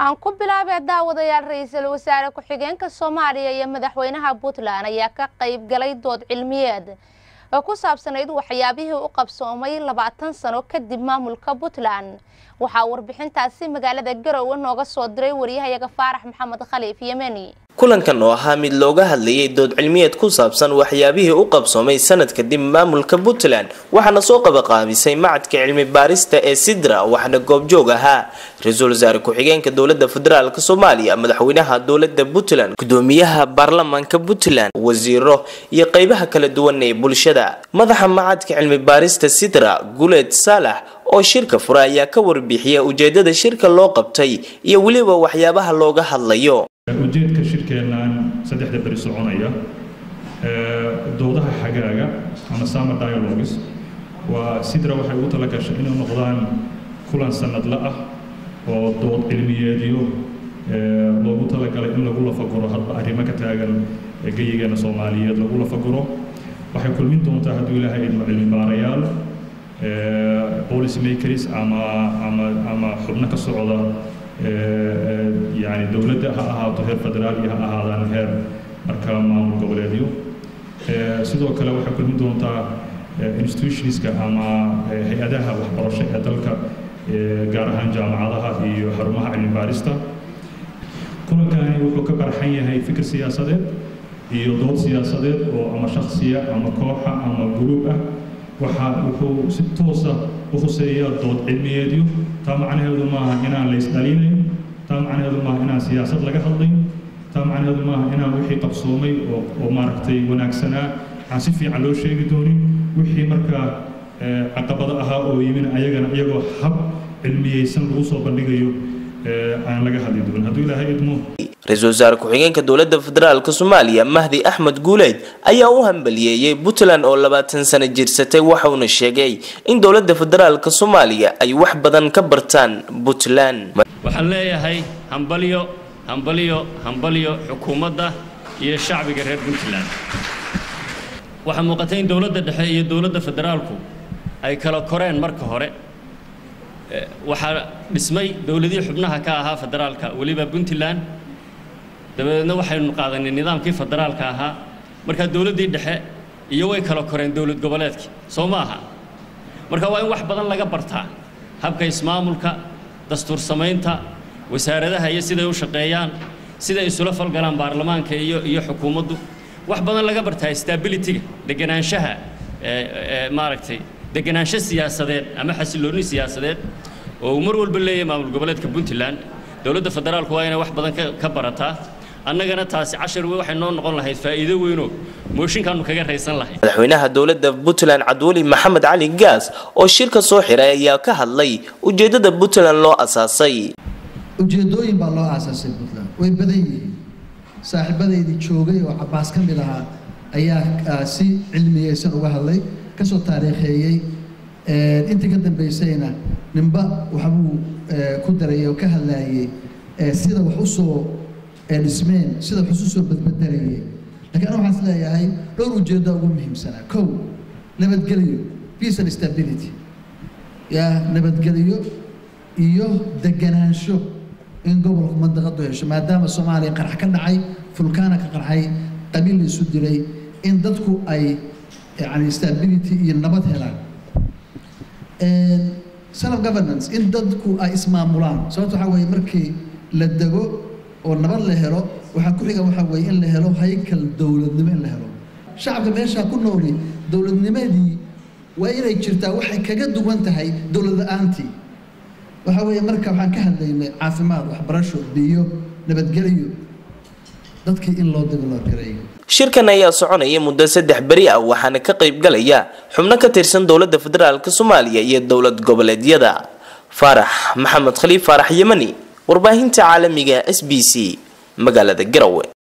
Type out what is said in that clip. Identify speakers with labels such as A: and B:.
A: aan ku bilaabay daawadayaal ra-iisul wasaare ku-xigeenka soomaaliya iyo madaxweynaha puntland ayaa ka qayb galay dood cilmiyeed oo ku saabsanayd waxyaabihii u qabsoomay labaatan sano kadib maamulka puntland waxaa warbixintaasi magaalada garowe nooga soo diray wariyahayaga faarax maxamed khaliif yemeni
B: kulankan oo ahaa mid looga hadlayay dood cilmiyeed ku saabsan waxyaabihii u qabsoomay sanad kadib maamulka puntland waxaana soo qabaqaabisay macadka cilmi baarista ee sidra waxaana goobjoog ahaa ra-iisul wasaare ku-xigeenka dowlada federaalk soomaaliya madaxweynaha dowlada puntland gudoomiyaha baarlamaanka puntland wasiiro iyo qeybaha kala duwan ee bulshada madaxa macadka cilmi baarista sidra guleed saalax oo shirka fura ayaa ka warbixiyay ujeedada shirka loo qabtay iyo weliba waxyaabaha looga hadlayo
C: ujeedka shirkeennan saddexda beri soconaya doodaha xagaaga ama summer dialogues waa sidra waxay ugu tala gashay inay noqdaan kulan sanadla ah oo dood cilmiyeedyo loogu talagalay in lagu lafaguro hadba arrimo ka taagan geyigeena soomaaliyeed lagu lafaguro waxay kulmin doontaa hadduu ilaahay idmo cilmi baarayaal policy makers ama ama ama xubno ka socda yani dowladda ha ahaato heer federaal iyo ha ahaadaan heer marka maamul goboleedyo sidoo kale waxay kulmin doontaa institutionska ama hay-adaha waxbarasho ee dalka gaar ahaan jaamacadaha iyo xarumaha cilmi baarista kulankani wuxuu ka barxan yahay fikir siyaasadeed iyo dood siyaasadeed oo ama shaksiya ama kooxa ama guruub ah waxa wuxuu si toosa u huseeyaa dood cilmiyeedyo taa macnaheedu maaha inaan la isdhaliinayn taa macnaheedu maaha inaan siyaasad laga hadlayn taa macnaheedu maaha inaan wixii qabsoomay oo oo maaragtay wanaagsanaa aan si fiican loo sheegi doonin wixii markaa caqabado ahaa oo yimin ayagana iyagoo hab cilmiyeysan lagu soo bandhigayo aan laga hadli doonin hadduu ilaahay idmo
B: ra-iisul wasaare ku-xigeenka dowlada federaalk soomaaliya mahdi axmed guuleyd ayaa u hambaliyeeyey puntland oo labaatan sano jirsatay waxauna sheegay in dowlada federaalk soomaaliya ay wax badan ka bartaan puntland
D: waxaan leeyahay hambalyo hambalyo hambalyo xukuumadda iyo shacbiga reer puntland waxaa muuqatay in dowladda dhexe iyo dowladda federaalku ay kala koreen marka hore waxaa dhismay dowladihii xubnaha ka ahaa federaalka weliba puntland dabadeedna waxaynu qaadanay nidaamkii federaalka ahaa markaa dowladdii dhexe iyo way kala koreen dowlad goboleedkii soo ma aha marka waa in wax badan laga bartaa habka ismaamulka dastuur samaynta wasaaradaha iyo siday u shaqeeyaan siday isula falgalaan baarlamaanka iyo iyo xukuumaddu wax badan laga bartaa stabilityga deganaanshaha maaragtay deganaansho siyaasadeed ama xasiloonni siyaasadeed oo uu mar walba leeyahay maamul goboleedka puntland dowladda federaalku waa inay wax badan ka barataa annagana taasi cashar waxay noo noqon lahayd faa'iido weynoo mooshinkaanu kaga raysan lahayd
B: madaxweynaha dowlada puntland cabdiweli maxamed cali gaas oo shirka soo xiray ayaa ka hadlay ujeedada puntland loo asaasay
E: ujeedooyin baa loo aasaasay puntland way badan yihiin saaxiibadeydii joogay oo cabaas ka mid ahaa ayaa si cilmiyeysan uga hadlay kasoo taariikheeyey intii ka dambeysayna ninba waxbuu ku darayay oo ka hadlaayay sida wax usoo dhismeen sida wax usoo badbedelayay lakiin ana waxaan is leeyahay dhowr ujeedda ugu muhiimsanaa kow nabadgelyo peace and stability ya nabadgelyo iyo deganaansho in gobolku mandaqadu hesho maadaama soomaaliya qarax ka dhacay fulkaana ka qarxay qabiil la isu dilay in dadku ay yani stability iyo nabad helaan self governance in dadku ay ismaamulaan sababta waxaa weeye markii la dego oo nabad la helo waxaa ku xiga waxaa weeye in la helo haykal dowladnimo in la helo shacabka meeshaa ku nooli dowladnimadii waa inay jirtaa waxay kaga duwan tahay dowlad la-aantii waxaa weeye marka waxaan ka hadlaynay caafimaad waxbarasho biyo nabadgelyo dadkii in loo developgareeyo
B: shirkan ayaa soconaya muddo saddex beri ah waxaana ka qayb galaya xubno ka tirsan dowlada federaalk soomaaliya iyo dowlad goboleedyada faarax maxamed khaliif faarax yemani warbaahinta caalamiga s b c magaalada garowe